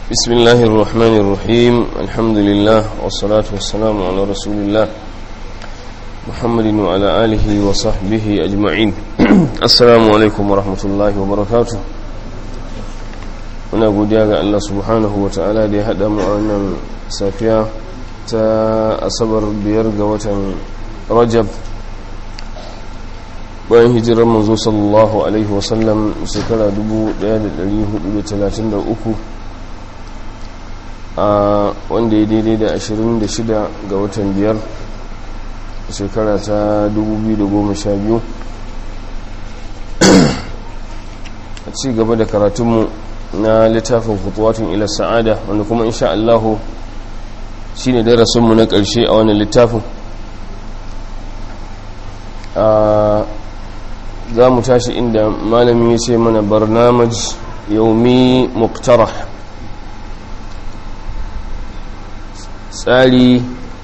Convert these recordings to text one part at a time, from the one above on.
بسم الله الرحمن الرحيم الحمد لله والصلاة والسلام على رسول الله محمد وعلى آله وصحبه أجمعين السلام عليكم ورحمة الله وبركاته muna godiya ga Allah subhanahu wa ta'ala da ya haɗa mu a wannan safiya ta asabar biyar ga watan rajab bayan hijirar manzo sallallahu alaihi wasallam shekara 1433 a wanda ya daidai da 26 ga watan biyar shekara ta 2012 a ci gaba da karatunmu na littafin kutuwatun ila sa'ada wanda kuma insha Allahu shi ne darasinmu na ƙarshe a wannan littafin za mu tashi inda malami ya ce mana barnamaj yaumi muktarah tsari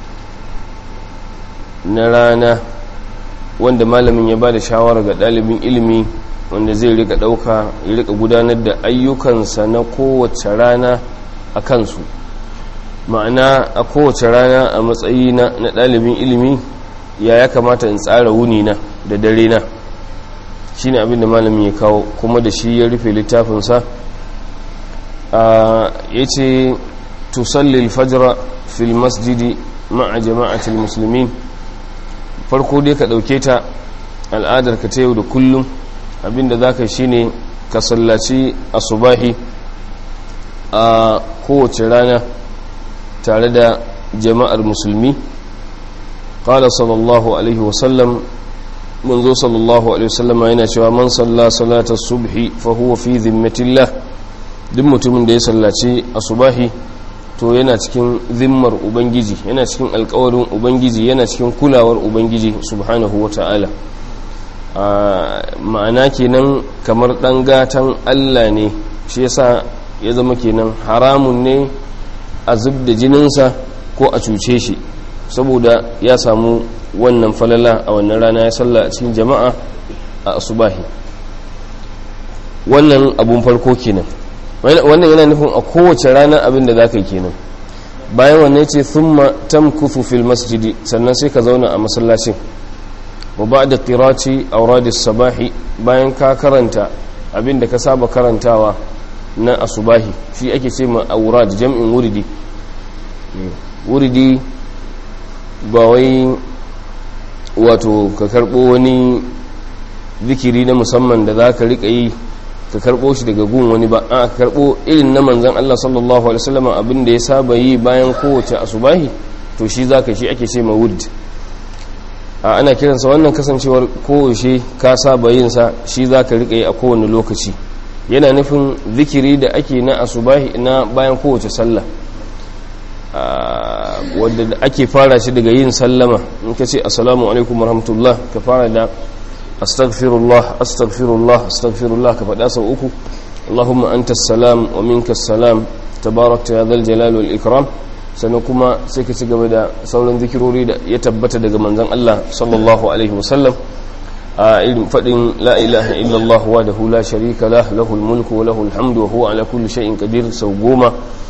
na rana wanda malamin ya ba da shawara ga ɗalibin ilimi wanda zai rika ɗauka ya rika gudanar da ayyukansa na kowace rana a kansu ma'ana a kowace rana a matsayi na ɗalibin ilimi ya ya kamata in tsara wuni na da dare na shi ne abinda malamin ya kawo kuma da shi ya rufe littafinsa ya ce tusallil fajra fil masjidi ma'a jama'atul musulmin farko dai ka ɗauke ta al'adar ka ta yau da kullum abinda za ka shi ne ka sallaci asubahi a kowace rana tare da jama'ar musulmi ƙala sallallahu alaihi wasallam manzo sallallahu alaihi wasallam yana cewa man salla salatar subhi fa huwa fi zimmatillah duk mutumin da ya sallaci asubahi to yana cikin zimmar ubangiji yana cikin alkawarin ubangiji yana cikin kulawar ubangiji subhanahu wa ta'ala ma'ana kenan kamar ɗan gatan Allah ne shi yasa ya zama kenan haramun ne a zub da jininsa ko a cuce shi saboda ya samu wannan falala a wannan rana ya salla a cikin jama'a a asubahi wannan abun farko kenan wannan yana nufin a kowace rana abin da za ka yi kenan bayan wannan ce thumma tamkufu fil masjidi sannan sai ka zauna a masallacin wa ba da ƙiraci auradis sabahi bayan ka karanta abin da ka saba karantawa na asubahi shi ake ce ma aurad jam'in wuridi wuridi ba wai wato ka karɓo wani zikiri na musamman da za ka riƙa yi ka karɓo shi daga gun wani ba a ka karɓo irin na manzan Allah sallallahu alaihi wasallam abin da ya saba yi bayan kowace asubahi to shi za ka shi ake ce ma wurdi a ana kiransa wannan kasancewar kowace ka saba yinsa shi za ka riƙa yi a kowane lokaci yana nufin zikiri da ake na asubahi na bayan kowace sallah wadda ake fara shi daga yin sallama in ka ce assalamu alaikum warahmatullah ka fara da astaghfirullah astaghfirullah astaghfirullah ka faɗa sau uku allahumma anta salam wa minka salam tabarakta ya zal jalal wal ikram sannan kuma sai ka ci gaba da sauran zikirori da ya tabbata daga manzan Allah sallallahu alaihi wasallam a irin faɗin la ilaha illallah wa da hula sharika lah lahul mulku wa lahul hamdu wa huwa ala kulli shay'in qadir sau goma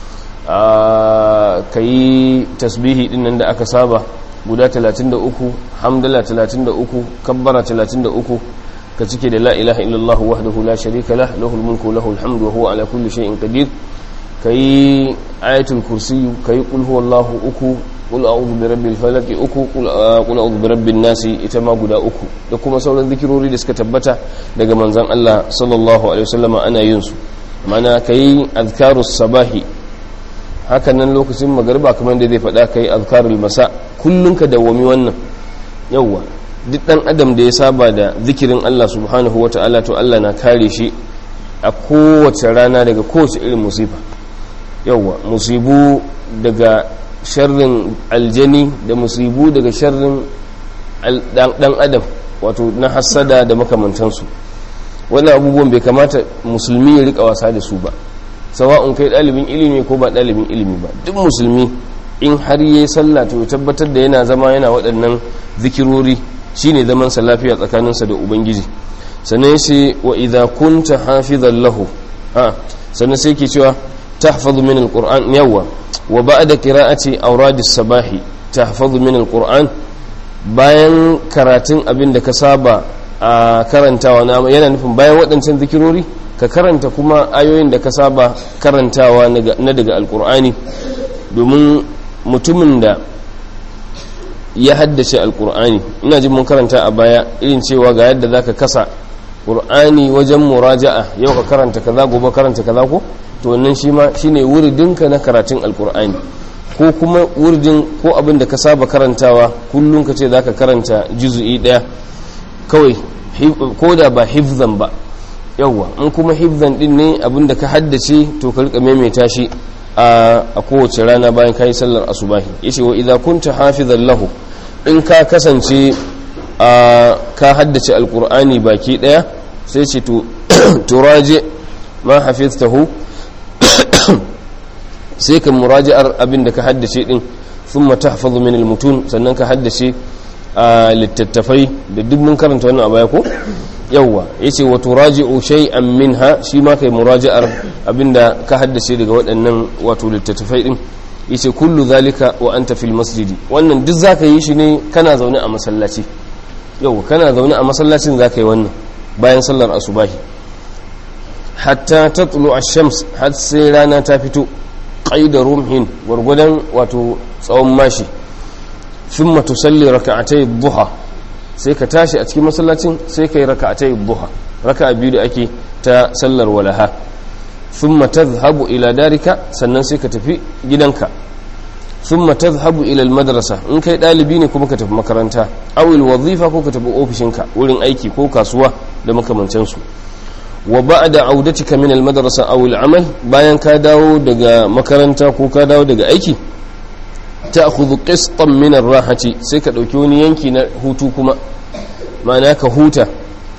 ka yi tasbihi din nan da aka saba guda 33 hamdala 33 kabbara 33 ka cike da la ilaha illallah wahdahu la sharika lah lahul mulku wa lahul hamdu wa huwa ala kulli shay'in qadir ka yi ayatul kursiyu ka yi ƙulhu wallahu uku ƙul a'udhu bi rabbil falaki uku ƙul a'udhu bi rabbin nasi ita ma guda uku da kuma sauran zikirori da suka tabbata daga manzon Allah sallallahu alaihi wasallam ana yin su mana ka yi azkarus sabahi hakan nan lokacin magariba kamar da zai faɗa ka yi azkarul masa kullun ka dawwami wannan yawwa duk dan adam da ya saba da zikirin Allah subhanahu wata'ala to Allah na kare shi a kowace rana daga kowace irin musifa yauwa musibu daga sharrin aljani da musibu daga sharrin dan adam wato na hassada da makamantansu wannan abubuwan bai kamata musulmi ya rika wasa da su ba sawa'un kai dalibin ilimi ko ba dalibin ilimi ba duk musulmi in har yi sallah to tabbatar da yana zama yana waɗannan zikirori shine zaman sa lafiya tsakaninsa da ubangiji sannan sai wa idza kunta hafizan lahu a sannan sai ke cewa tahfazu min alquran yawa wa ba'da qira'ati awrad as-sabahi tahfazu min alquran bayan karatun abin da ka saba a karantawa na yana nufin bayan waɗancan zikirori ka karanta kuma ayoyin da ka saba karantawa na daga alkur'ani domin mutumin da ya haddace alkur'ani ina jin mun karanta a baya irin cewa ga yadda zaka kasa qur'ani wajen muraja'a yau ka karanta kaza gobe karanta kaza ko to wannan shi ma shine wuridinka na karatun alkur'ani ko kuma wuridin ko abin da ka saba karantawa kullum ka ce zaka karanta juzu'i daya kawai ko da ba hifzan ba yawwa in kuma hifzan din ne abin da ka haddace to ka rika maimaita shi a kowace rana bayan kayi sallar asubahi yace wa idza kunta hafizan lahu in ka kasance ka haddace alqur'ani baki daya sai ce to turaje ma hafiztahu sai ka muraji'ar abin da ka haddace din thumma tahfazu min almutun sannan ka haddace a littattafai da duk mun karanta wannan a baya ko yawwa yace wa turaji'u shay'an minha shi ma kai muraji'ar abinda ka haddace daga waɗannan wato littattafai din yace kullu zalika wa anta fil masjidi wannan duk zaka yi shi ne kana zaune a masallaci yawwa kana zaune a masallacin zaka yi wannan bayan sallar asubahi hatta tatlu ash-shams har sai rana ta fito qaida rumhin gurgudan wato tsawon mashi thumma tusalli raka'atay ad-duha sai ka tashi a cikin masallacin sai kai raka'atay ad-duha raka'a biyu da ake ta sallar walaha thumma tadhhabu ila darika sannan sai ka tafi gidanka thumma tadhhabu ila al-madrasa in kai dalibi ne kuma ka tafi makaranta aw al-wazifa ko ka tafi ofishinka wurin aiki ko kasuwa da makamantan su wa ba'da audatika min al-madrasa aw al-amal bayan ka dawo daga makaranta ko ka dawo daga aiki ta'khudhu qistan min ar-rahati sai ka dauki wani yanki na hutu kuma ma'ana ka huta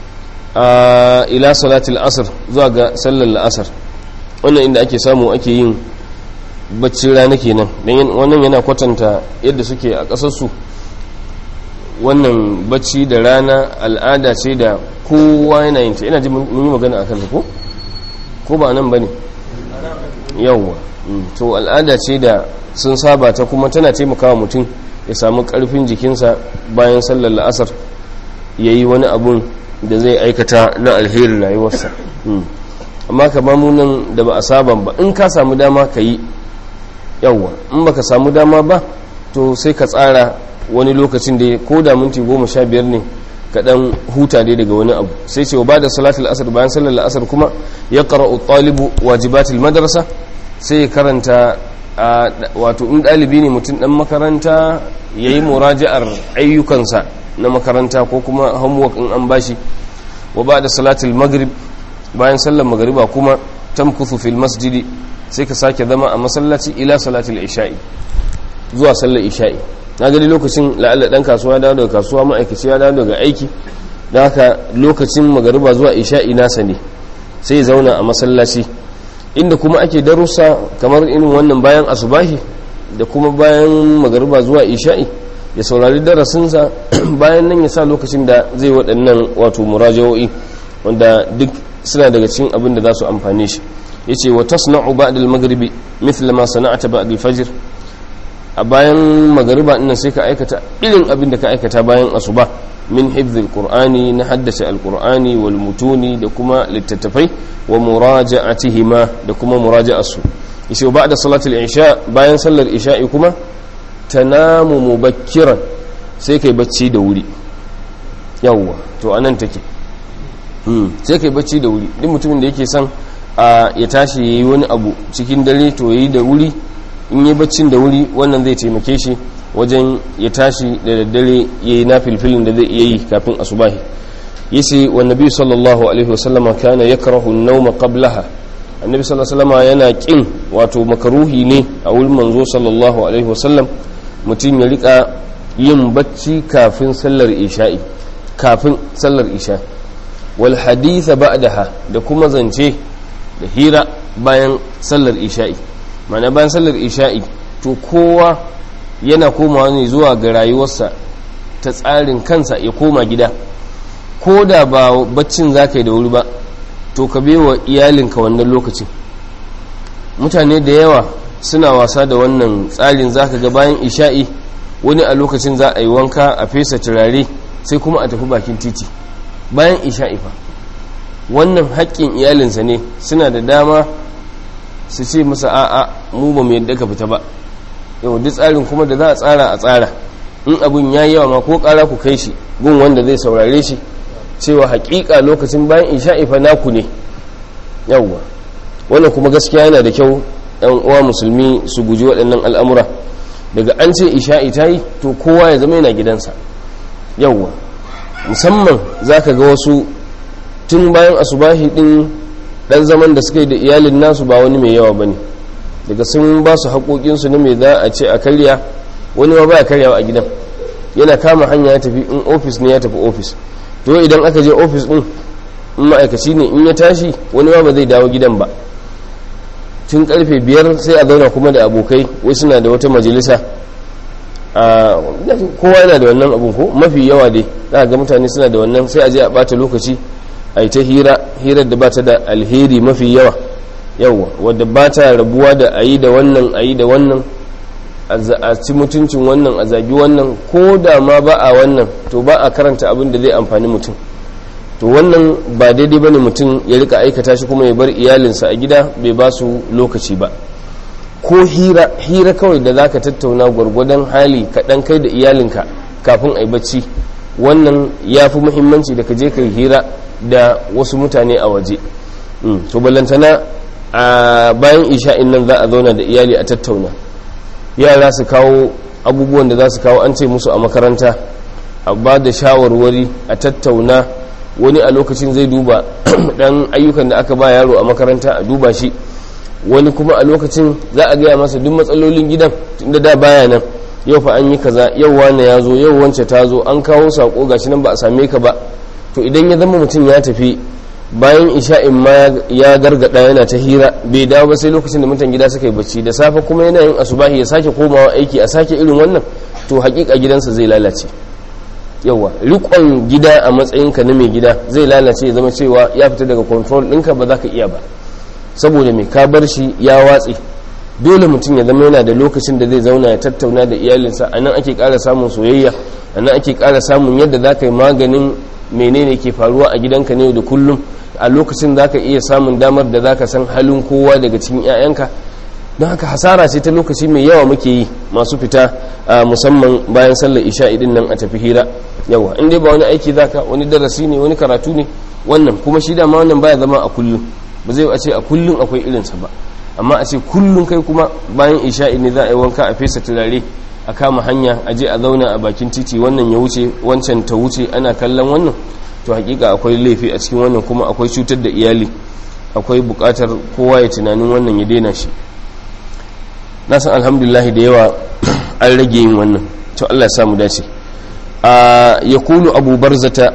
a ila salati al-asr zuwa ga sallar al-asr wannan inda ake samu ake yin baccin rana kenan dan wannan yana kwatanta yadda suke a kasar su wannan bacci da rana al'ada ce da kowa yana yin ta ina ji mun yi magana akan ko ko ba nan bane yawwa to al'ada ce da sun saba ta kuma tana taimakawa mutum ya samu karfin jikinsa bayan sallar la'asar ya yi wani abun da zai aikata na alherin rayuwarsa amma ka nan da ba a saban ba in ka samu dama ka yi yawwa in baka samu dama ba to sai ka tsara wani lokacin da ko da minti goma sha biyar ne ka dan huta dai daga wani abu sai ce ba da salatul asar bayan sallar la'asar kuma ya qara'u talibu wajibatul madrasa sai ya karanta wato in ɗalibi ne mutum ɗan makaranta ya yi muraja'ar ayyukansa na makaranta ko kuma homework in an bashi wa ba da salatul maghrib bayan sallar magariba kuma tamkuthu fil masjidi sai ka sake zama a masallaci ila salatul isha'i zuwa sallar isha'i na gani lokacin la'alla dan kasuwa dawo daga kasuwa ma'aikaci ya dawo daga aiki da haka lokacin magariba zuwa isha'i nasa ne sai zauna a masallaci inda kuma ake darussa kamar irin wannan bayan asubahi da kuma bayan magariba zuwa isha'i ya saurari darasinsa bayan nan ya sa lokacin da zai waɗannan wato murajawo'i wanda duk suna daga cikin abin da za su amfane shi ya ce wa tasna'u ba'da al-maghribi mithla ma sana'ata ba'da al-fajr a bayan magariba ina sai ka aikata irin abin da ka aikata bayan asuba min hifzil qur'ani na haddace alqur'ani wal mutuni da kuma littattafai wa muraja'atihima da kuma muraja'asu yace ba'da salatul isha bayan sallar isha'i kuma tanamu mubakkiran sai kai bacci da wuri yawwa to anan take hmm sai kai bacci da wuri duk mutumin da yake son ya tashi yayi wani abu cikin dare to yayi da wuri in yi baccin da wuri wannan zai taimake shi wajen ya tashi da daddare ya yi na filfilin da zai iya yi kafin asubahi yace wa nabi sallallahu alaihi wasallama kana yakrahu an-nawma qablaha annabi sallallahu alaihi wasallama yana kin wato makaruhi ne a wurin manzo sallallahu alaihi wasallam mutum ya rika yin bacci kafin sallar isha'i kafin sallar isha wal haditha ba'daha da kuma zance da hira bayan sallar isha'i mana bayan sallar isha'i to kowa yana komawa ne zuwa ga rayuwarsa ta tsarin kansa ya koma gida ko da ba baccin za ka yi da wuri ba to ka bewa iyalinka wannan lokacin mutane da yawa suna wasa da wannan tsarin zaka ga bayan isha'i wani a lokacin za a yi wanka a fesa turare sai kuma a tafi bakin titi bayan isha'i fa wannan haƙƙin iyalinsa ne suna da dama su ce masa a'a mu ba mu yadda ka fita ba yau duk tsarin kuma da za a tsara a tsara in abin ya yawa ma ko ƙara ku kai shi gun wanda zai saurare shi cewa haƙiƙa lokacin bayan isha'i fa naku ne yawwa wannan kuma gaskiya yana da kyau ɗan uwa musulmi su guji waɗannan al'amura daga an ce isha'i ta yi to kowa ya zama yana gidansa yawwa musamman za ka ga wasu tun bayan asubahi ɗin ɗan zaman da suka yi da iyalin nasu ba wani mai yawa ba ne daga sun ba su haƙoƙinsu na mai za a ce a karya wani ma baya karyawa a gidan yana kama hanya ya tafi in ofis ne ya tafi ofis to idan aka je ofis ɗin in ma'aikaci ne in ya tashi wani ma ba zai dawo gidan ba tun karfe biyar sai a zauna kuma da abokai wai suna da wata majalisa kowa yana da wannan abun ko mafi yawa dai za ga mutane suna da wannan sai a je a bata lokaci a yi ta hira hirar da ba ta da alheri mafi yawa yawa wadda ba ta rabuwa da a yi da wannan a yi da wannan a ci mutuncin wannan a zagi wannan ko da ma ba a wannan to ba a karanta abin da zai amfani mutum to wannan ba daidai bane mutum ya rika aikata shi kuma ya bar iyalinsa a gida bai ba su lokaci ba ko hira hira kawai da zaka tattauna gwargwadon hali kaɗan kai da iyalinka kafin a yi bacci wannan ya fi muhimmanci da ka je ka hira da wasu mutane a waje to ballantana a bayan isha'in nan za a zauna da iyali a tattauna yara su kawo abubuwan da za su kawo an ce musu a makaranta a ba da shawarwari a tattauna wani a lokacin zai duba dan ayyukan da aka ba yaro a makaranta a duba shi wani kuma a lokacin za a gaya masa duk matsalolin gidan tunda da baya nan yau fa an yi kaza yau wane ya zo yau wance ta zo an kawo sako gashi nan ba a same ka ba to idan ya zama mutum ya tafi bayan isha'in ma ya gargada yana ta hira bai dawo ba sai lokacin da mutan gida suka yi bacci da safe kuma yana yin asubahi ya sake komawa aiki a sake irin wannan to hakika gidansa zai lalace yawa rikon gida a matsayinka na mai gida zai lalace ya zama cewa ya fita daga control ɗinka ba za ka iya ba saboda mai ka bar shi ya watse dole mutum ya zama yana da lokacin da zai zauna ya tattauna da iyalinsa a nan ake ƙara samun soyayya a nan ake ƙara samun yadda za ka yi maganin menene ke faruwa a gidanka ne da kullum a lokacin za ka iya samun damar da za ka san halin kowa daga cikin 'ya'yanka don haka hasara ce ta lokaci mai yawa muke yi masu fita musamman bayan sallar isha idin nan a tafi hira yawa in dai ba wani aiki zaka wani darasi ne wani karatu ne wannan kuma shi dama wannan baya zama a kullum ba zai a ce a kullum akwai irinsa ba amma a ce kullum kai kuma bayan isha ne za a yi wanka a fesa turare a kama hanya a je a zauna a bakin titi wannan ya wuce wancan ta wuce ana kallon wannan to hakika akwai laifi a cikin wannan kuma akwai cutar da iyali akwai bukatar kowa ya tunanin wannan ya daina shi na san alhamdulillah da yawa an rage yin wannan to Allah ya samu dace a yakulu abu barzata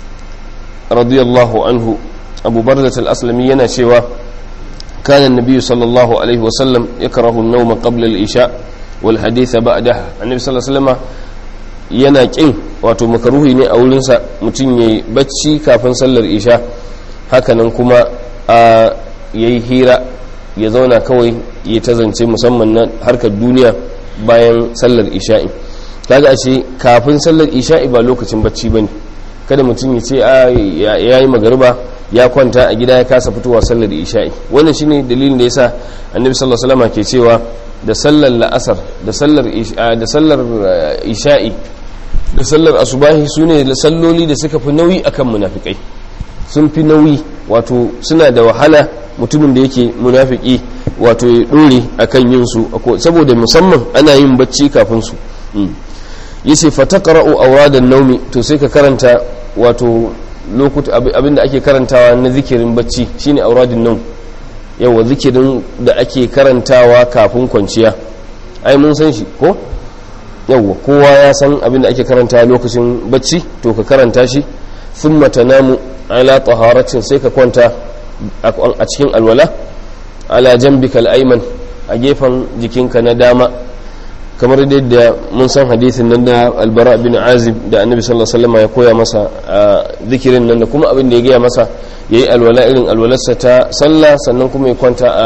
radiyallahu anhu abu barzata al-aslami yana cewa كان النبي صلى الله عليه وسلم يكره النوم قبل الإشاء والحديث بعدها النبي صلى الله عليه وسلم yana kin wato makaruhi ne a wurinsa mutum ya yi bacci kafin sallar isha hakanan kuma a ya yi hira ya zauna kawai ya ta zance musamman na harkar duniya bayan sallar isha'i kaga ashe kafin sallar isha'i ba lokacin bacci ba ne kada mutum ya ce ya yi magariba ya kwanta a gida ya kasa fitowa sallar isha'i wannan shine dalilin da yasa annabi sallallahu alaihi wasallam ke cewa da sallar la'asar da sallar da sallar isha'i da sallar asubahi sune salloli da suka fi nauyi akan munafikai sun fi nauyi wato suna da wahala mutumin da yake munafiki wato ya dore akan yin su saboda musamman ana yin bacci kafin su yace fataqra'u awradan naumi to sai ka karanta wato lokuta abinda ake karantawa na zikirin bacci shine auradin nan yawa zikirin da ake karantawa kafin kwanciya ai mun san shi ko yawa kowa ya san abinda ake karantawa lokacin bacci to ka karanta shi thumma tanamu ala taharatin sai ka kwanta a cikin alwala ala jambikal ayman a gefen jikinka na dama kamar da mun san hadisin nan da albara bin azib da annabi sallallahu alaihi wasallam ya koya masa a zikirin nan da kuma abin da ya gaya masa yayi alwala irin alwalarsa ta sallah sannan kuma ya kwanta a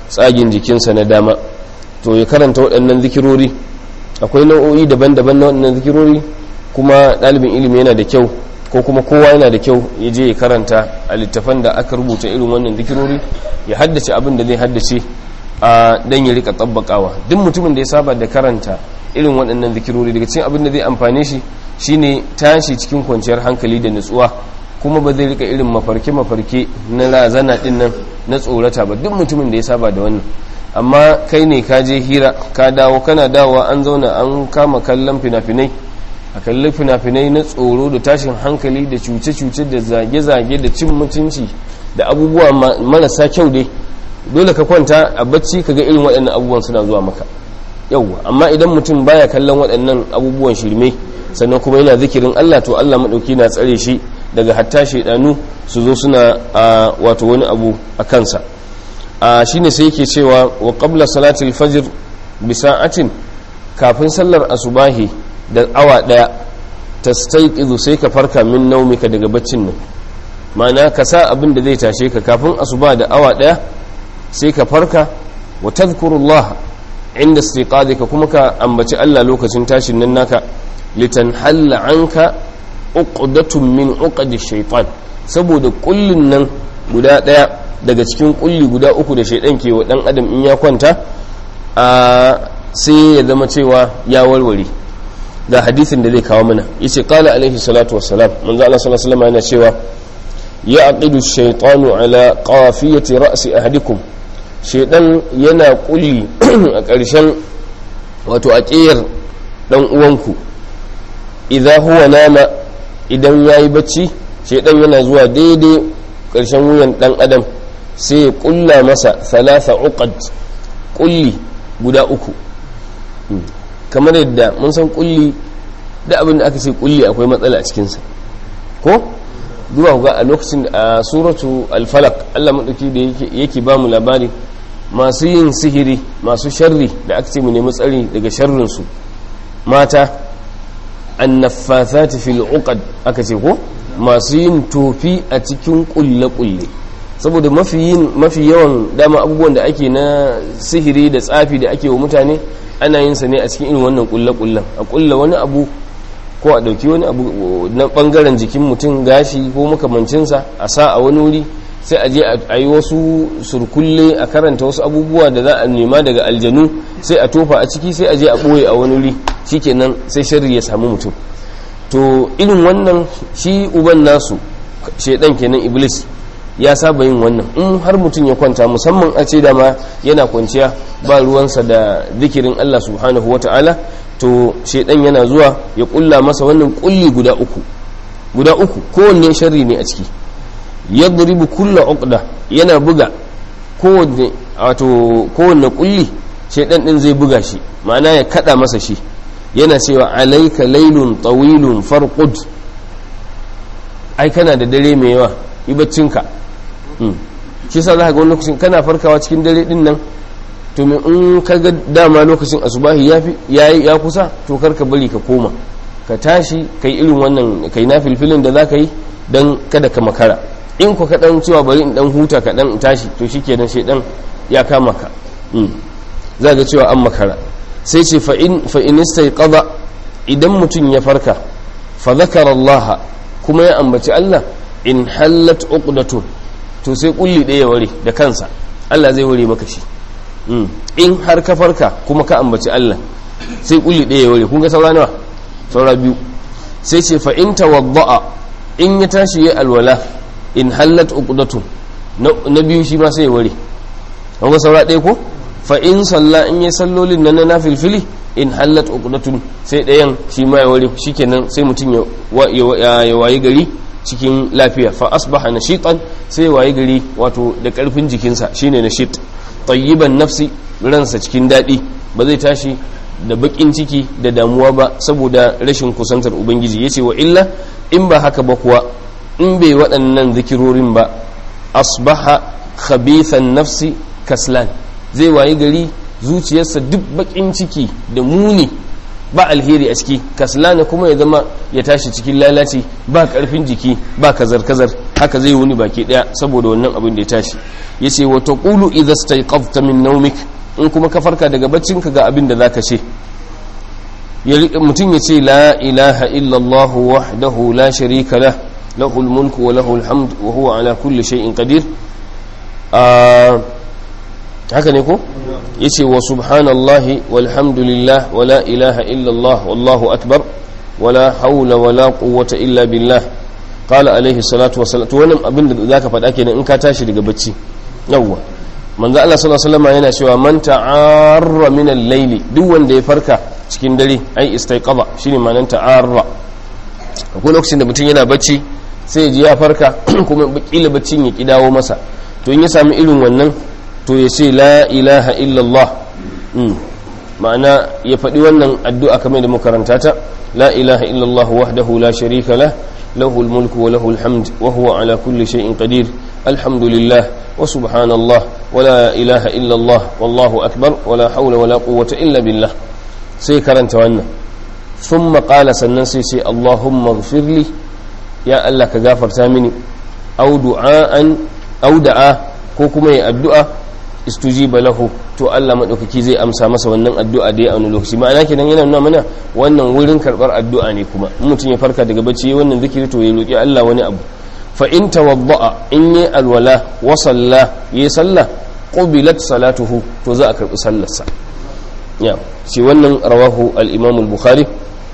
tsagin jikinsa na dama to ya karanta waɗannan zikirori akwai nau'o'i daban-daban na waɗannan zikirori kuma ɗalibin ilimi yana da kyau ko kuma kowa yana da kyau ya je ya karanta a littafan da aka rubuta irin wannan zikirori ya haddace abin da zai haddace a dan ya rika tabbakawa duk mutumin da ya saba da karanta irin waɗannan zikirori daga cikin abin da zai amfane shi shine tashi cikin kwanciyar hankali da nutsuwa kuma ba zai rika irin mafarke-mafarke na razana din nan na tsorata ba duk mutumin da ya saba da wannan amma kai ne ka je hira ka dawo kana dawowa an zauna an kama kallon fina-finai a kalli fina-finai na tsoro da tashin hankali da cuce-cuce da zage-zage da cin mutunci da abubuwa marasa kyau dai dole ka kwanta a bacci ka ga irin waɗannan abubuwan suna zuwa maka yauwa amma idan mutum baya kallon waɗannan abubuwan shirme sannan kuma yana zikirin Allah to Allah maɗauki na tsare shi daga hatta shaidanu su zo suna a wato wani abu a kansa a shine sai yake cewa wa qabla salatil fajr bi sa'atin kafin sallar asubahi da awa daya tastayqizu sai ka farka min naumika daga baccin nan ma'ana ka sa abin da zai tashe ka kafin asuba da awa daya sai ka farka wa tadhkurullah inda istiqadika kuma ka ambaci Allah lokacin tashin nan naka litanhalla anka uqdatun min uqadish shaytan saboda kullun nan guda daya daga cikin kulli guda uku da shaidan ke wa dan adam in ya kwanta a sai ya zama cewa ya warware ga hadisin da zai kawo mana yace qala alaihi salatu wassalam manzo Allah sallallahu alaihi wasallam yana cewa ya aqidu shaytanu ala qafiyati ra'si ahadikum shaidan yana kulli a ƙarshen wato a ƙiyar dan uwanku idza huwa nama idan yayi bacci shaidan yana zuwa daidai ƙarshen wuyan dan adam sai ya kulla masa thalatha uqad kulli guda uku kamar yadda mun san kulli da abin da aka ce kulli akwai matsala a cikinsa ko zuwa ga a lokacin a suratu al-falaq Allah madauki da yake ba mu labari masu yin sihiri masu sharri da aka ce mu nemi tsari daga sharrin su mata annaffathati fil uqad aka ce ko masu yin tofi a cikin kulle-kulle saboda mafi yawan dama abubuwan da ake na sihiri da tsafi da ake wa mutane ana yin sa ne a cikin irin wannan kulle-kullen a kulle wani abu ko a dauki wani abu na bangaren jikin mutum gashi ko makamancinsa a sa a wani wuri sai a je a yi wasu surkulle a karanta wasu abubuwa da za a nema daga aljanu sai a tofa a ciki sai a je a ɓoye a wani wuri shikenan sai sharri ya samu mutum to irin wannan shi uban nasu shaidan kenan iblis ya saba yin wannan in har mutum ya kwanta musamman a ce dama yana kwanciya ba ruwansa da zikirin Allah subhanahu wa ta'ala to shaidan yana zuwa ya kulla masa wannan kulli guda uku guda uku kowanne sharri ne a ciki yadribu kulla uqda yana buga kowanne wato kowanne kulli shaidan din zai buga shi ma'ana ya kada masa shi yana cewa alaika laylun tawilun farqud ai kana da dare mai yawa ibaccinka shi sa za ka ga wani lokacin kana farkawa cikin dare din nan to me in ka ga dama lokacin asubahi ya fi ya kusa to kar ka bari ka koma ka tashi kai irin wannan kai na filfilin da za ka yi don kada ka makara in ku kaɗan cewa bari in ɗan huta ka ɗan tashi to shi kenan shaidan ya kama ka za ga cewa an makara sai ce fa'in istaiqadha idan mutum ya farka fa zakara Allah kuma ya ambaci Allah in hallat uqdatun to sai kulli ɗaya ware da kansa Allah zai ware maka shi in har ka farka kuma ka ambaci Allah sai kulli ɗaya ware kun ga saura nawa saura biyu sai ce fa in tawadda'a in ya tashi ya alwala in hallat uqdatun na biyu shi ma sai ya ware kun ga saura ɗaya ko fa in salla in ya sallolin nan na filfili in hallat uqdatun sai ɗayan shi ma ya ware shikenan sai mutum ya wayi gari cikin lafiya fa asbaha nashitan sai waye gari wato da karfin jikinsa shine nashit tayyiban nafsi ransa cikin dadi ba zai tashi da bakin ciki da damuwa ba saboda rashin kusantar ubangiji yace wa illa in ba haka ba kuwa in bai waɗannan zikirorin ba asbaha khabithan nafsi kaslan zai waye gari zuciyarsa duk bakin ciki da muni ba alheri a ciki kaslana kuma ya zama ya tashi cikin lalaci ba karfin jiki ba kazar-kazar haka zai wuni baki daya saboda wannan abin da ya tashi yace wa taqulu idha stayqadta min nawmik in kuma ka farka daga baccin ka ga abin da zaka ce mutum ya ce la ilaha illallah wahdahu la sharika lah lahul mulku wa lahul hamd wa huwa ala kulli shay'in qadir haka ne ko yace wa subhanallahi walhamdulillah wa la ilaha illallah wallahu akbar wa la hawla wa la quwwata illa billah qala alaihi salatu wassalam to wannan abin da zaka faɗa kenan in ka tashi daga bacci yawwa manzo Allah sallallahu alaihi wasallam yana cewa man ta'arra min al-layli duk wanda ya farka cikin dare ai istaiqaba shine ma'anar ta'arra akwai lokacin da mutum yana bacci sai ya ji ya farka kuma kila baccin ya kidawo masa to in ya sami irin wannan to ya ce la ilaha illallah ma'ana ya faɗi wannan addu'a kamar da makaranta ta la ilaha illallah wahdahu la sharika lah lahu mulku wa lahu alhamd wa huwa ala kulli shay'in qadir alhamdulillah wa subhanallah wa la ilaha illallah wallahu akbar wa la hawla wa la quwwata illa billah sai karanta wannan thumma qala sannan sai sai allahumma ighfirli ya allah ka gafarta mini aw du'aan aw da'a ko kuma ya addu'a istujiba lahu to Allah madaukaki zai amsa masa wannan addu'a da ya aunu lokaci ma'ana kenan yana nuna mana wannan wurin karbar addu'a ne kuma in mutum ya farka daga bacci wannan zikiri to ya roki Allah wani abu fa in tawadda'a in yi alwala wa salla yi salla qubilat salatuhu to za a karbi sallarsa ya shi wannan rawahu al-imam al-bukhari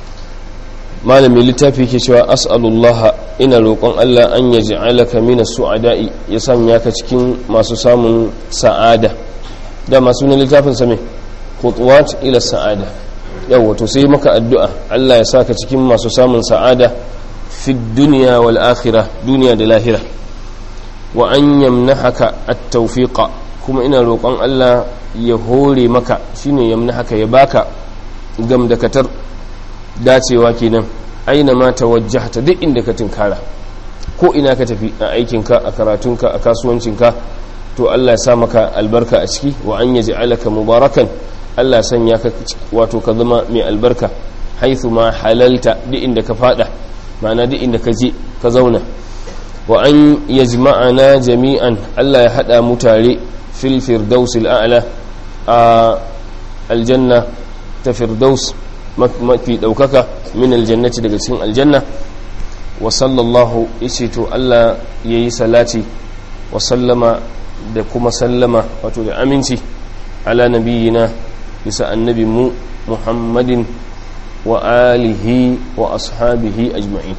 malami littafi ke cewa as'alullah ina roƙon Allah an ya ji'alaka minas su'ada'i ya sanya ka cikin masu samun sa'ada da masu na littafin same khutuwat ila sa'ada yawa to sai maka addu'a Allah ya saka cikin masu samun sa'ada fi dunya wal akhirah duniya da lahira wa an yamnahaka at-tawfiqa kuma ina roƙon Allah ya hore maka shine yamnahaka ya baka gamdakatar dacewa kenan aina ma tawajjahta duk inda ka tinkara ko ina ka tafi a aikinka a karatunka a kasuwancinka to Allah ya sa maka albarka a ciki wa an yaj'alaka mubarakan Allah ya sanya ka wato ka zama mai albarka haithu ma halalta duk inda ka fada ma'ana duk inda ka je ka zauna wa an yajma'ana jami'an Allah ya hada mu tare fil firdausil a'la a aljanna ta firdaus mafi ɗaukaka min aljannati daga cikin aljanna wa sallallahu ice to Allah ya yi salati wa sallama da kuma sallama wato da aminci ala nabiyina bisa annabi mu muhammadin wa alihi wa ashabihi ajma'in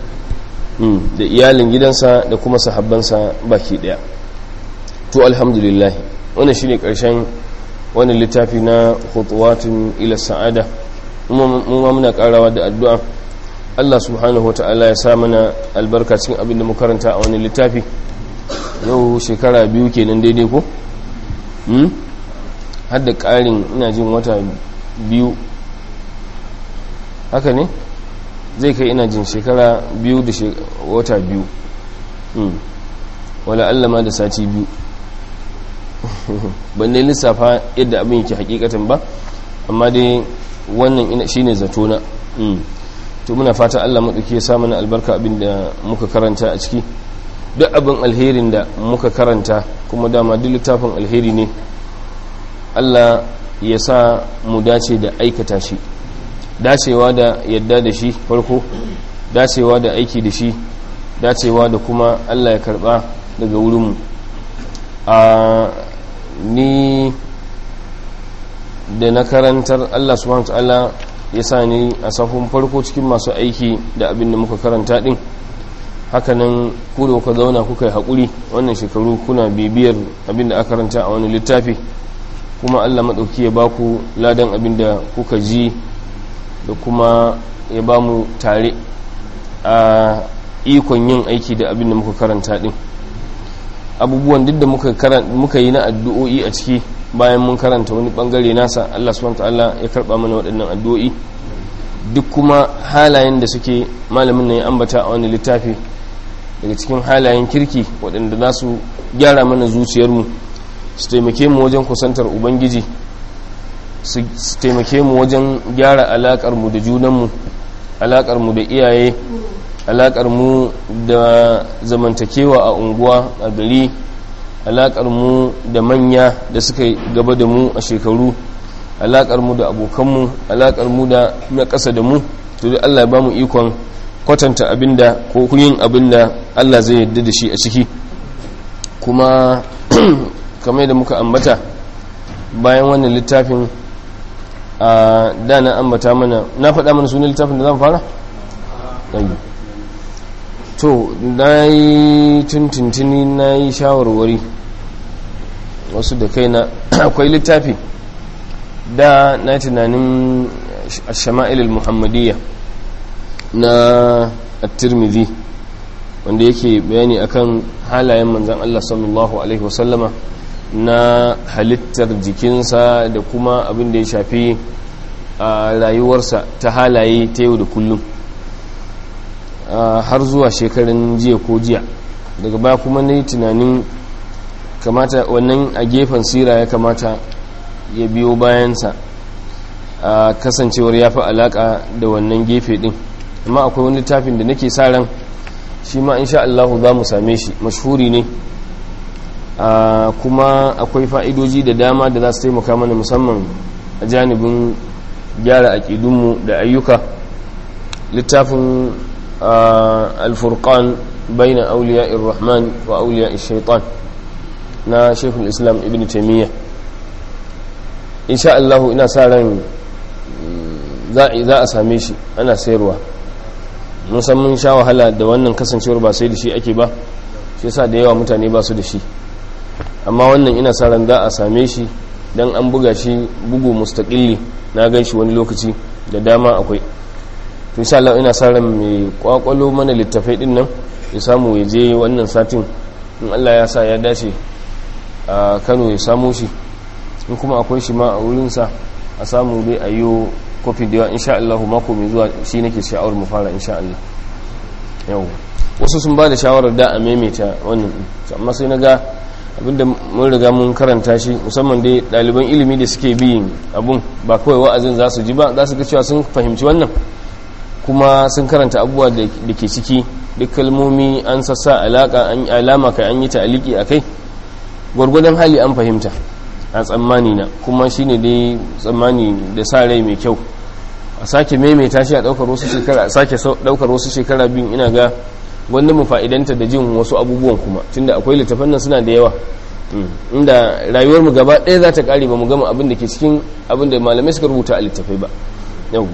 da iyalin gidansa da kuma sahabbansa baki daya to alhamdulillah wannan shine karshen wannan littafi na khutuwatun ila sa'ada mu ma muna karawa da addu'a Allah subhanahu wa ta'ala ya sa mana albarka cikin abin da mu karanta a wani littafi yau shekara biyu kenan daidai ko hmm har da ƙarin ina jin wata biyu haka ne zai kai ina jin shekara biyu da wata biyu hmm wala Allah ma da sati biyu ban dai lissafa yadda abin yake hakikatan ba amma dai wannan shine zato na to muna fata Allah maɗauki ya sa mana albarka abin da muka karanta a ciki duk abin alherin da muka karanta kuma dama duk littafin alheri ne Allah ya sa mu dace da aikata shi dacewa da yadda da shi farko dacewa da aiki da shi dacewa da kuma Allah ya karba daga wurinmu a ni da na karantar Allah subhanahu ta'ala ya sa ni a safin farko cikin masu aiki da abin da muka karanta din hakanan ku da kuka zauna kuka yi haƙuri wannan shekaru kuna bibiyar abin da aka karanta a wani littafi kuma Allah maɗauki ya ba ku ladan abin da kuka ji da kuma ya ba mu tare a ikon yin aiki da abin da muka karanta din abubuwan duk da muka yi na addu'o'i a ciki bayan mun karanta wani bangare nasa Allah subhanahu ta'ala ya karba mana waɗannan addu'o'i duk kuma halayen da suke malamin ne ya ambata a wani littafi daga cikin halayen kirki waɗanda za su gyara mana zuciyarmu su taimake mu wajen kusantar ubangiji su taimake mu wajen gyara alaƙar mu da junanmu alaƙar mu da iyaye alaƙar mu da zamantakewa a unguwa a gari alaƙar mu da manya da suka gaba da mu a shekaru alaƙar mu da abokanmu alaƙar mu da na ƙasa da mu to dai Allah ya ba mu ikon kwatanta abinda ko yin abinda Allah zai yarda da shi a ciki kuma kamar da muka ambata bayan wannan littafin a da na ambata mana na faɗa mana sunan littafin da zan fara? to na yi tuntuntuni na yi shawarwari wasu da kaina akwai littafi da na tunanin shama'ilul muhammadiyya na at-tirmidhi wanda yake bayani akan halayen manzan Allah sallallahu alaihi wasallama na halittar jikinsa da kuma abin da ya shafi a rayuwarsa ta halaye ta yau da kullum har zuwa shekarun jiya ko jiya daga baya kuma na yi tunanin kamata wannan a gefen sira ya kamata ya biyo bayansa a kasancewar ya fi alaka da wannan gefe din amma akwai wani littafin da nake sa ran shi ma insha Allahu za mu same shi mashhuri ne kuma akwai fa'idoji da dama da za su taimaka mana musamman a janibin gyara aƙidunmu da ayyuka littafin alfurkan baina auliya irrahman wa auliya shaitan na shekul islam ibn taimiyya insha Allahu ina sa ran za a same shi ana sayarwa musamman sha wahala da wannan kasancewar ba sai da shi ake ba shi yasa da yawa mutane ba su da shi amma wannan ina sa ran za a same shi dan an buga shi bugu mustaqilli na gan shi wani lokaci da dama akwai to insha Allah ina sa ran mai kwakwalo mana littafai din nan ya samu ya je wannan satin in Allah ya sa ya dace a Kano ya samu shi in kuma akwai shi ma a wurin sa a samu dai ayo kofi da yawa insha Allah mako mai zuwa shi nake sha'awar mu fara insha Allah yau wasu sun ba da shawarar da a maimaita wannan amma sai na ga abinda mun riga mun karanta shi musamman dai ɗaliban ilimi da suke biyin abun ba kawai wa'azin za su ji ba za su ga cewa sun fahimci wannan kuma sun karanta abubuwa da ke ciki duk kalmomi an sassa alaka an alama kai an yi ta'aliki a kai gwargwadon hali an fahimta a tsammani na kuma shine dai tsammani da sa rai mai kyau a sake maimaita shi a daukar wasu shekara a sake daukar wasu shekara biyun ina ga wanda mu fa'idanta da jin wasu abubuwan kuma tunda akwai littafan nan suna da yawa inda rayuwar mu gaba ɗaya za ta kare ba mu gama abin da ke cikin abin da malamai suka rubuta a littafai ba yau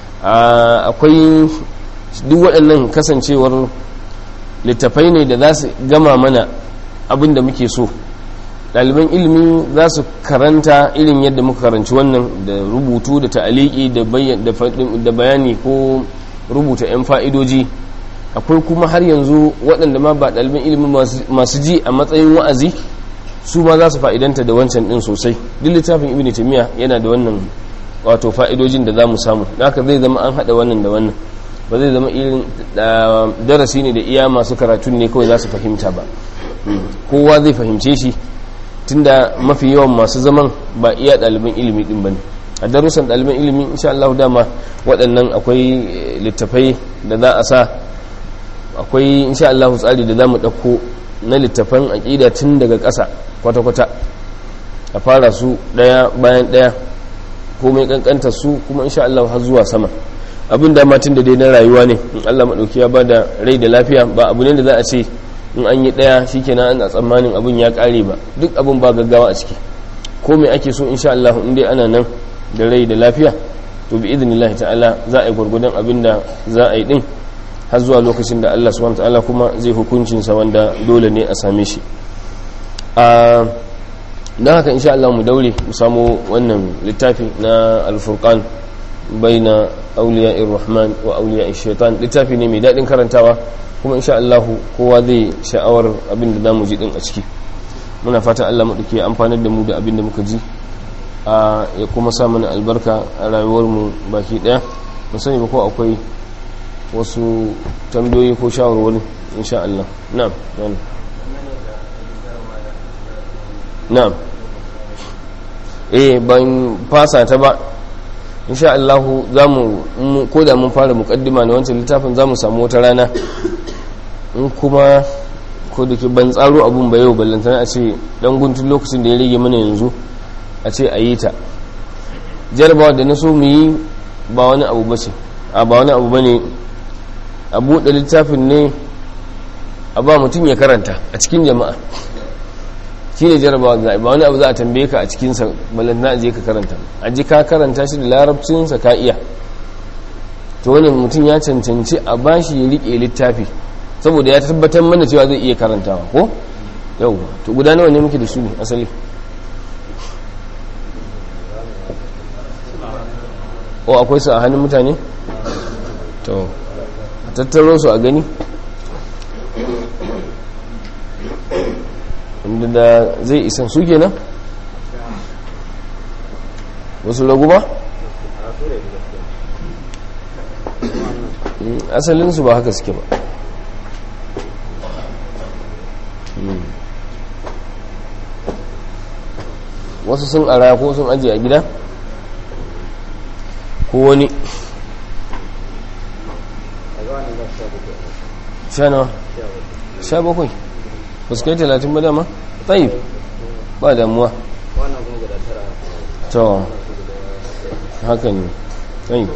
akwai duk waɗannan kasancewar littafai ne da za su gama mana abin da muke so ɗaliban ilimi za su karanta irin yadda muka karanci wannan da rubutu da ta'aliki da bayani ko rubuta 'yan fa'idoji akwai kuma har yanzu waɗanda ma ba ɗaliban ilimi masu ji a matsayin wa'azi su ma za su fa'idanta da wancan ɗin sosai duk littafin ibn timiya yana da wannan wato fa'idojin da za mu samu haka zai zama an haɗa wannan da wannan ba zai zama irin darasi ne da iya masu karatun ne kawai za su fahimta ba kowa zai fahimce shi tunda mafi yawan masu zaman ba iya ɗaliban ilimi ɗin ba ne a darussan ɗaliban ilimi insha Allah dama waɗannan akwai littafai da za a sa akwai insha Allah tsari da za mu ɗauko na littafan aƙida tun daga ƙasa kwata-kwata a fara su ɗaya bayan ɗaya komai ƙanƙanta su kuma insha Allah har zuwa sama abin da tun da dai na rayuwa ne in Allah maɗauki ya ba da rai da lafiya ba abu ne da za a ce in an yi ɗaya shi kenan ana tsammanin abin ya ƙare ba duk abin ba gaggawa a ciki ko mai ake so insha Allah in dai ana nan da rai da lafiya to bi idinillahi ta'ala za a yi gwargwadon abin da za a yi din har zuwa lokacin da Allah subhanahu ta'ala kuma zai hukuncinsa wanda dole ne a same shi a don haka insha Allah mu daure mu samu wannan littafi na alfurqan baina auliya rahman wa auliya shaitan littafi ne mai daɗin karantawa kuma insha Allah kowa zai sha'awar abin da zamu ji din a ciki muna fata Allah mu dake amfanar da mu da abin da muka ji a ya kuma sa mana albarka a rayuwar mu baki daya mu sani ba ko akwai wasu tambayoyi ko shawarwari insha Allah na'am na'am eh ban fasa ta ba insha Allah za mu ko da mun fara mukaddima na wancan littafin za mu samu wata rana in kuma ko da ke ban tsaro abun ba yau ballantana a ce dan guntun lokacin da ya rage mana yanzu a ce a yi ta jarabawa da na so mu yi ba wani abu ba ce a ba wani abu ba ne a buɗe littafin ne a ba mutum ya karanta a cikin jama'a shi ne jarabawa za ba wani abu za a tambaye ka a cikinsa balantana a je ka karanta a ji ka karanta shi da larabcinsa ka iya to wani mutum ya cancanci a bashi ya riƙe littafi saboda ya tabbatar mana cewa zai iya karantawa ko yau to guda nawa ne muke da su ne asali o akwai su a hannun mutane to a tattaro su a gani inda da zai isan su kenan wasu ragu ba asalinsu ba haka suke ba wasu sun ara ko sun ajiye a gida ko wani sha nawa sha bakwai ba su kai talatin ba dama tsayi ba damuwa to haka ne tsayi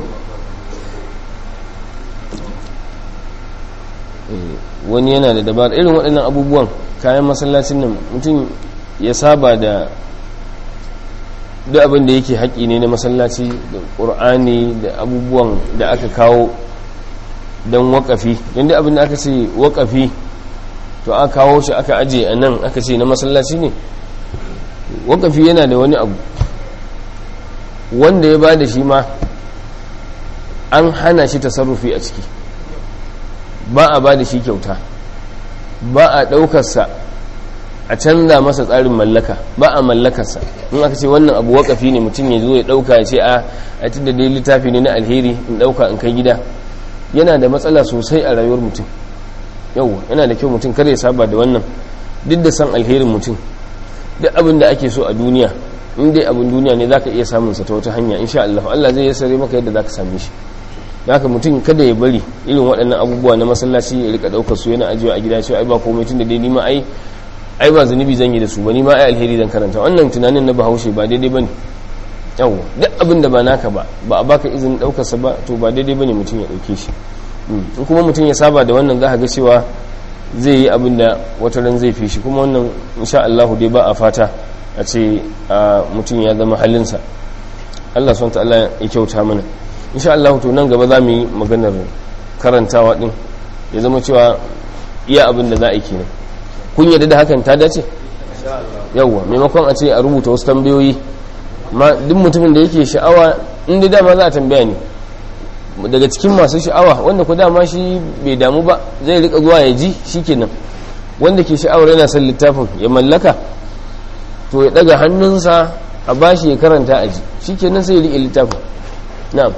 wani yana da dabar irin waɗannan abubuwan kayan masallacin nan mutum ya saba da duk abin da yake haƙi ne na masallaci da ƙur'ani da abubuwan da aka kawo don waƙafi don duk abin da aka ce waƙafi to aka kawo shi aka aje a nan aka ce na masallaci ne waƙafi yana da wani abu wanda ya ba da shi ma an hana shi tasarrufi a ciki ba a ba da shi kyauta ba a ɗaukarsa a canza masa tsarin mallaka ba a mallakarsa in aka ce wannan abu wakafi ne mutum ya zo ya ɗauka ya ce a a da dai littafi ne na alheri in ɗauka in kai gida yana da matsala sosai a rayuwar mutum yau yana da kyau mutum kar ya saba da wannan duk da san alherin mutum duk abin da ake so a duniya in dai abin duniya ne zaka iya samun sa ta wata hanya insha Allah Allah zai yassare maka yadda zaka same shi haka mutum kada ya bari irin waɗannan abubuwa na masallaci ya rika ɗaukar su yana ajiyewa a gida cewa ai ba komai tun da dai nima ai ai ba zunubi zan yi da su ba nima ai alheri zan karanta wannan tunanin na bahaushe ba daidai bane yawa duk abin da ba naka ba ba a baka izinin ɗaukar sa ba to ba daidai bane mutum ya ɗauke shi in kuma mutum ya saba da wannan za ka ga cewa zai yi abin da wata ran zai fi shi kuma wannan insha Allah dai ba a fata a ce mutum ya zama halinsa Allah subhanahu wa ta'ala ya kyauta mana insha Allah to nan gaba za mu yi maganar karantawa din ya zama cewa iya abin da za a yi kenan kun yadda da hakan ta dace yawwa maimakon a ce a rubuta wasu tambayoyi ma duk mutumin da yake sha'awa inda dama za a tambaya ne daga cikin masu sha'awa wanda ku dama shi bai damu ba zai rika zuwa ya ji shikenan wanda ke sha'awar yana son littafin ya mallaka to ya daga hannunsa a bashi ya karanta a ji shikenan sai ya riƙe littafin na'am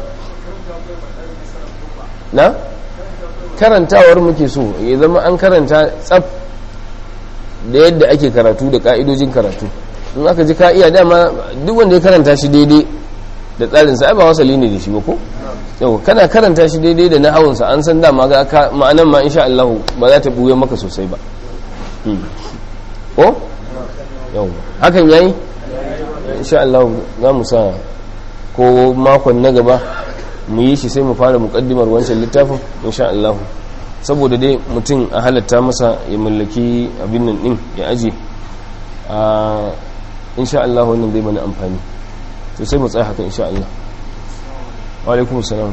na karantawar muke so ya zama an karanta tsaf da yadda ake karatu da ka'idojin karatu in aka ji ka'iya dama duk wanda ya karanta shi daidai da tsarinsa ai ba wasali ne da shi ba ko yau kana karanta shi daidai da nahawunsa an san dama ga ma'anan ma insha Allah ba za ta buye maka sosai ba ko yau hakan yayi insha Allah za mu sa ko makon na gaba mu yi shi sai mu fara mukaddimar wancan littafin insha Allah saboda dai mutum a halatta masa ya mallaki abin nan din ya aje a insha Allah wannan zai mana amfani to sai mu tsaya haka insha Allah wa alaikum assalam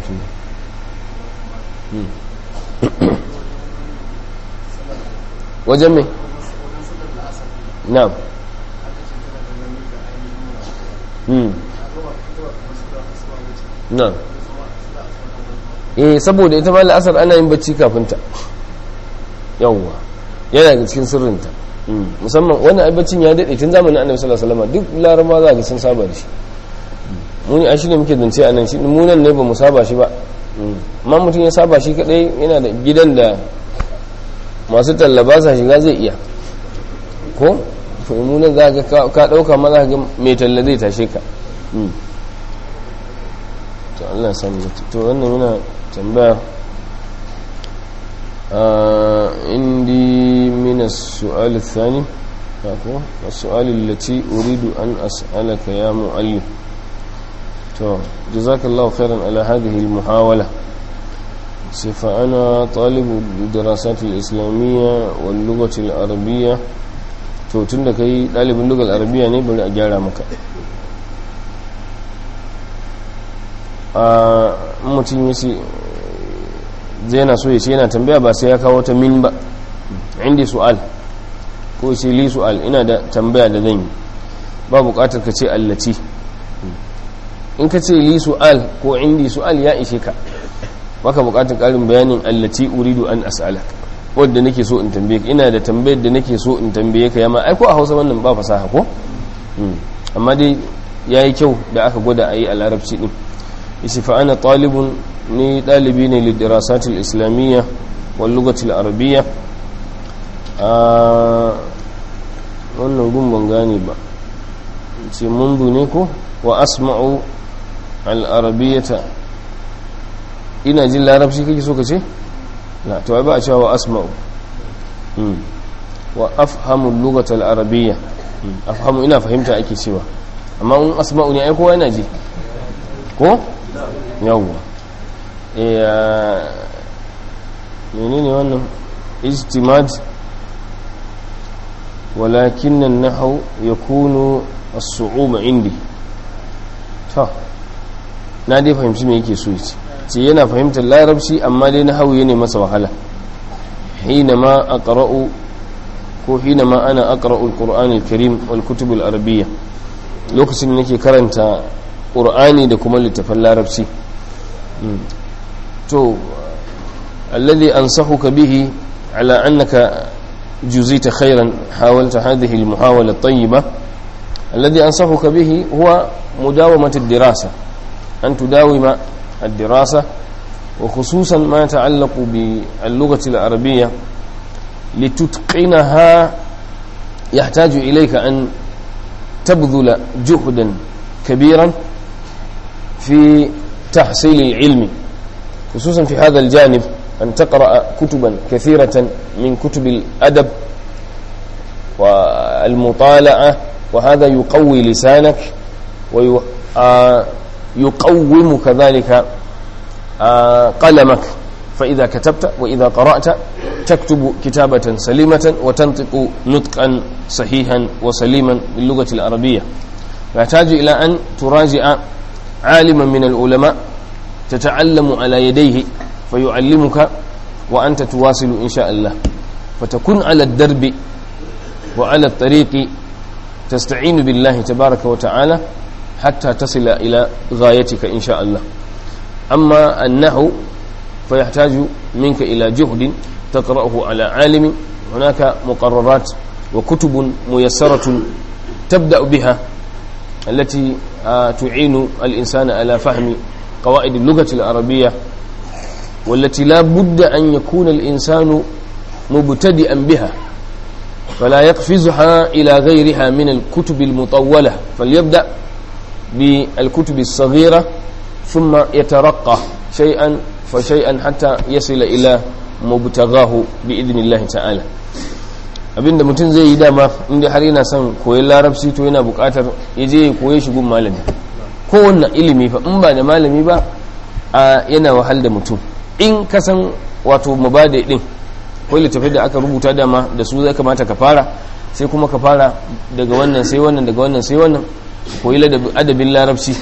wajen me na'am na'am eh saboda ita ma la'asar ana yin bacci kafin ta yawwa yana da cikin sirrinta musamman wannan ai baccin ya dade tun zamanin annabi sallallahu alaihi wasallam duk larama za ga sun saba da shi muni a shine muke zance a nan shi mu nan ne ba mu saba shi ba amma mutum ya saba shi kadai yana da gidan da masu tallaba sa shiga zai iya ko to mu nan za ka ka dauka ma za ka ga mai talla zai tashe ka to Allah sami zata to wannan yana tambaya indi min as-su'al ath-thani ko as-su'al allati uridu an as'alaka ya mu'allim to jazakallahu khairan ala hadhihi al-muhawala فأنا طالب الدراسات الإسلامية واللغة العربية to tun da kai ɗalibin lugar arabiya ne bari a gyara maka a mutum ya ce zai na so ya ce yana tambaya ba sai ya kawo ta min ba inda su'al ko ce li su'al ina da tambaya da zan yi ba buƙatar ka ce allaci in ka ce li su'al ko indi su'al ya ishe ka baka buƙatar ƙarin bayanin allaci uridu an as'alaka wadda nake so in tambaye ka ina da tambayar da nake so in tambaye ka yamma ai ko a Hausa wannan ba fasaha ko amma dai yayi kyau da aka gwada ayi a larabci din yace fa ana talibun ni dalibi ne li dirasat al islamiyya wal lughati al arabiyya a wannan gun ban gane ba ce mundu ne ko wa asma'u al arabiyyata ina jin larabci kake so ka ce لا تو ba a cewa wa asma'u wa afhamu lughata al-arabiyya afhamu ina fahimta ake cewa amma in asma'u ne ai kowa yana ji ko yawwa eh menene wannan ijtimad walakin an-nahwu yakunu as-su'uba indi to na dai fahimci me yake so yace ce yana fahimtar larabci amma dai na hauye ne masa wahala hina ma a ƙara'u ko hina ma ana a ƙara'u al-ƙur'an al-karim wal-kutub al-arabiyya lokacin da nake karanta ƙur'ani da kuma littafan larabci to alladhi ansahuka bihi ala annaka juzita khairan hawalta hadhihi al-muhawala at-tayyiba alladhi ansahuka bihi huwa mudawamat ad-dirasa an tudawima الدراسة وخصوصا ما يتعلق باللغة العربية لتتقنها يحتاج إليك أن تبذل جهدا كبيرا في تحصيل العلم خصوصا في هذا الجانب أن تقرأ كتبا كثيرة من كتب الأدب والمطالعة وهذا يقوي لسانك ويقوم كذلك قلمك فإذا كتبت وإذا قرأت تكتب كتابة سليمة وتنطق نطقا صحيحا وسليما باللغة العربية يحتاج إلى أن تراجع عالما من العلماء تتعلم على يديه فيعلمك وأنت تواصل إن شاء الله فتكون على الدرب وعلى الطريق تستعين بالله تبارك وتعالى حتى تصل إلى غايتك إن شاء الله أما النحو فيحتاج منك إلى جهد تقرأه على عالم هناك مقررات وكتب ميسرة تبدأ بها التي تعين الإنسان على فهم قواعد اللغة العربية والتي لا بد أن يكون الإنسان مبتدئا بها فلا يقفزها إلى غيرها من الكتب المطولة فليبدأ بالكتب الصغيرة ثم يترقى شيئا فشيئا حتى يصل إلى مبتغاه بإذن الله تعالى abinda mutum zai yi dama inda har yana son koyon larabci to yana bukatar ya je ya koye shi gun malami kowanne ilimi fa in ba da malami ba a yana wahal da mutum in ka san wato mubada din ko littafai da aka rubuta dama da su zai kamata ka fara sai kuma ka fara daga wannan sai wannan daga wannan sai wannan koyi adabin larabci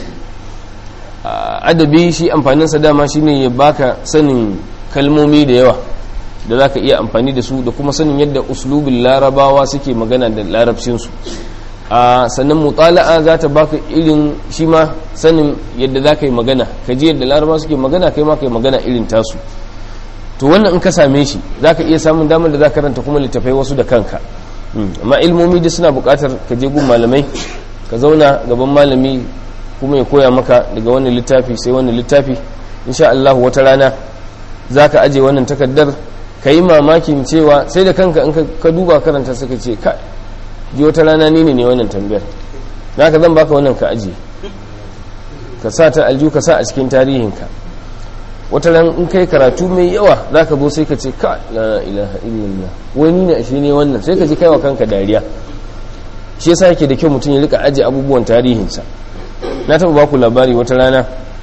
adabi shi amfaninsa dama shine ya baka sanin kalmomi da yawa da za ka iya amfani da su da kuma sanin yadda uslubin larabawa suke magana da larabcinsu a sannan mutala'a za ta baka irin shi ma sanin yadda za ka yi magana ka ji yadda larabawa suke magana kai ma ka yi magana irin tasu to wannan in ka same shi za ka iya samun damar da za ka ranta kuma littafai wasu da kanka amma ilmomi da suna buƙatar ka je gun malamai ka zauna gaban malami kuma ya koya maka daga wannan littafi sai wannan littafi insha Allah wata rana za ka aje wannan takardar ka yi mamakin cewa sai da kanka in ka duba karanta suka ce ka ji wata rana ni ne wannan tambayar na ka zan baka wannan ka aje ka sa ta aljihu ka sa a cikin tarihinka wata ran in kai karatu mai yawa za ka zo sai ka ce ka la ilaha illallah wani ne shi ne wannan sai ka ji kai wa kanka dariya shi yasa yake da kyau mutum ya rika ajiye abubuwan tarihinsa na taɓa baku labari wata rana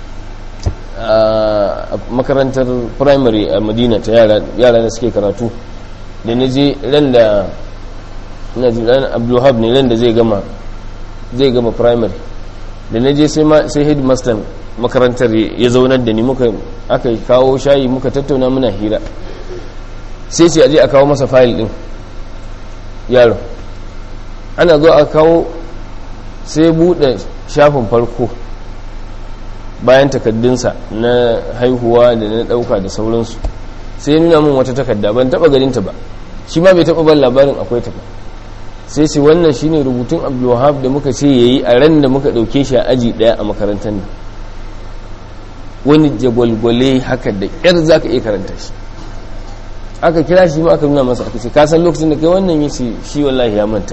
a makarantar primary a madina ta yara da suke karatu da na je ran da ina ji ran abdulhab ne ran da zai gama zai gama primary da na je sai headmaster makarantar ya zaunar da ni muka aka kawo shayi muka tattauna muna hira sai ce aje a kawo masa fayil din yaro ana zo a kawo sai bude shafin farko bayan takaddunsa na haihuwa da na dauka da sauransu sai nuna min wata takadda ban taba ganinta ba shi ma bai taba ban labarin akwai ta ba sai ce wannan shine rubutun abdulwahab da muka ce yayi a ran da muka dauke shi a aji daya a makarantar nan wani jagwalgwale haka da ƙyar za ka iya karanta shi aka kira shi ma aka nuna masa aka ce kasan lokacin da kai wannan yi shi wallahi ya manta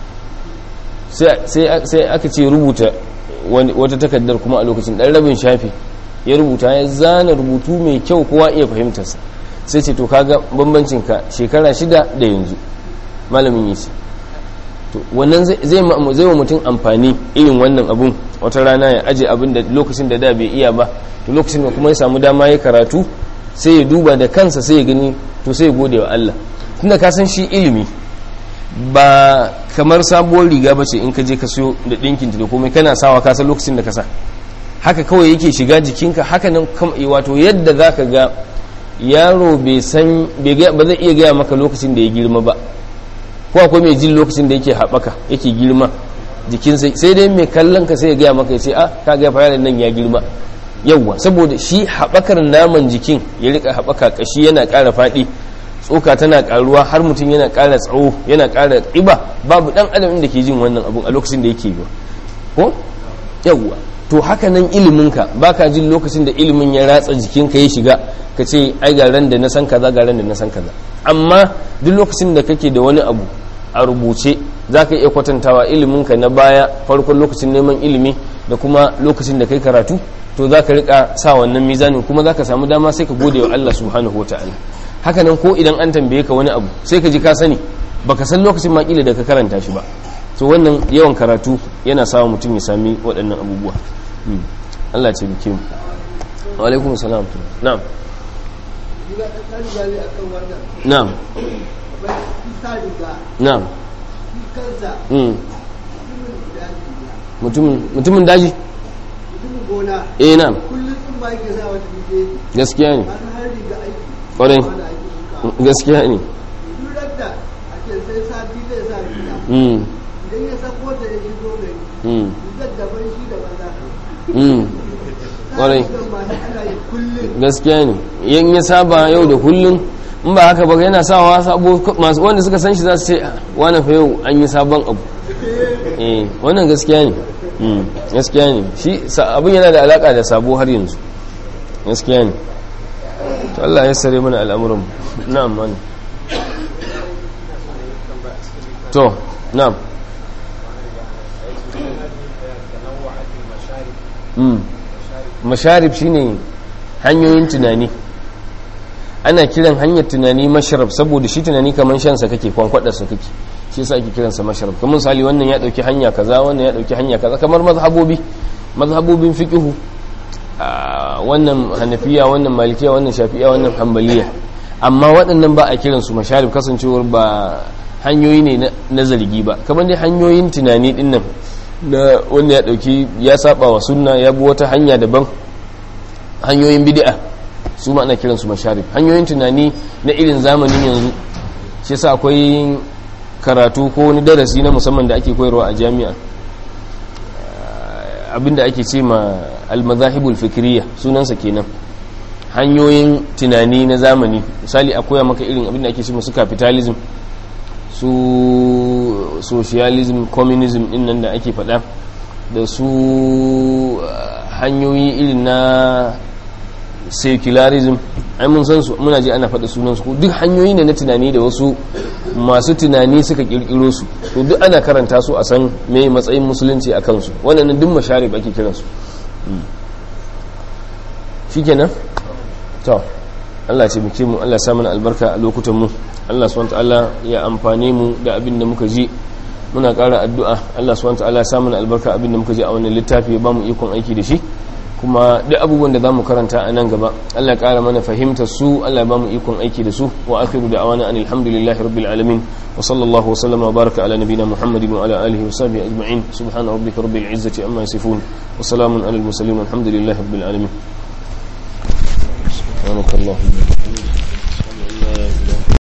sai aka ce rubuta wata takardar kuma a lokacin ɗan rabin shafi ya rubuta ya zana rubutu mai kyau kowa iya fahimtarsa sai ce to kaga bambancinka shekara shida da yanzu malamin yi to wannan zai wa mutum amfani irin wannan abun wata rana ya aje abin da lokacin da da bai iya ba to lokacin da kuma ya samu dama ya karatu sai ya duba da kansa sai ya gani to sai ya gode wa Allah tunda ka san shi ilimi ba kamar sabuwar riga bace in ka je ka siyo da dinkin da komai kana sawa ka san lokacin da ka sa haka kawai yake shiga jikinka haka nan wato yadda zaka ga yaro bai san ba zai iya gaya maka lokacin da ya girma ba ko akwai mai jin lokacin da yake haɓaka yake girma jikin sai dai mai kallon ka sai ya gaya maka ya ce a ka ga fara nan ya girma yawwa saboda shi haɓakar naman jikin ya rika haɓaka ƙashi yana ƙara faɗi tsoka tana ƙaruwa har mutum yana ƙara tsawo yana ƙara ƙiba babu ɗan adam da ke jin wannan abun a lokacin da yake yi ko yawwa to haka nan iliminka ba ka jin lokacin da ilimin ya ratsa jikinka ya shiga ka ce ai ga ran da na san kaza ga ran da na san kaza amma duk lokacin da kake da wani abu a rubuce za ka iya kwatantawa iliminka na baya farkon lokacin neman ilimi da kuma lokacin da kai karatu to za ka rika sa wannan mizanin kuma za ka samu dama sai ka gode wa Allah subhanahu wa ta'ala haka nan ko idan an tambaye ka wani abu sai ka ji ka sani baka san lokacin makila da ka karanta shi ba to wannan yawan karatu yana sa mutum ya sami waɗannan abubuwa Allah ce bikin wa alaikum salam na'am na'am na'am mutumin daji eh na'am gaskiya ne ƙwarai gaskiya ne idan ya sako da ya shigo gari daban shi da banza ƙwarai gaskiya ne yin ya saba yau da kullum in ba haka ba yana sawa sabo masu wanda suka san shi za su ce wani fa yau an yi sabon abu eh wannan gaskiya ne gaskiya ne shi abin yana da alaka da sabo har yanzu gaskiya ne to Allah ya sare mana al'amuran na'am mani to na'am masharib shine hanyoyin tunani ana kiran hanyar tunani masharab saboda shi tunani kamar shansa kake kwankwadarsa kake shi yasa ake kiransa masharab kamar misali wannan ya dauki hanya kaza wannan ya dauki hanya kaza kamar mazhabobi mazhabobin fiqhu wannan hanafiya wannan malikiya wannan shafi'iya wannan hanbaliya amma waɗannan ba a kiransu masharib kasancewar ba hanyoyi ne na zargi ba kamar dai hanyoyin tunani dinnan na wanda ya dauki ya saba wa sunna ya bi wata hanya daban hanyoyin bid'a su ma ana kiransu masharib hanyoyin tunani na irin zamanin yanzu shi yasa akwai karatu ko wani darasi na musamman da ake koyarwa a jami'a abinda ake ce ma al-mazahibul fikriya sunansa kenan hanyoyin tunani na zamani misali a koya maka irin abinda ake ce musu capitalism su socialism communism din nan da ake faɗa da su hanyoyi irin na secularism ai mun san su muna ji ana faɗa sunan su duk hanyoyi ne na tunani da wasu masu tunani suka kirkiro su to duk ana karanta su a san me matsayin musulunci a kansu wannan duk masharib ake kiran su shikenan to Allah ce muke mu Allah sa mana albarka a lokutan mu Allah subhanahu ta'ala ya amfane mu da abin da muka ji muna ƙara addu'a Allah subhanahu ta'ala ya sa mana albarka abin da muka ji a wannan littafi ba mu ikon aiki da shi kuma duk abubuwan da za mu karanta a nan gaba Allah ƙara mana fahimta su Allah ba mu ikon aiki da su wa akhiru da awana an alhamdulillahi rabbil alamin wa sallallahu wa sallama wa baraka ala nabina muhammadin wa ala alihi wa sahbihi ajma'in subhana rabbika rabbil izzati amma yasifun wa salamun alal mursalin walhamdulillahi rabbil alamin سبحانك اللهم وبحمدك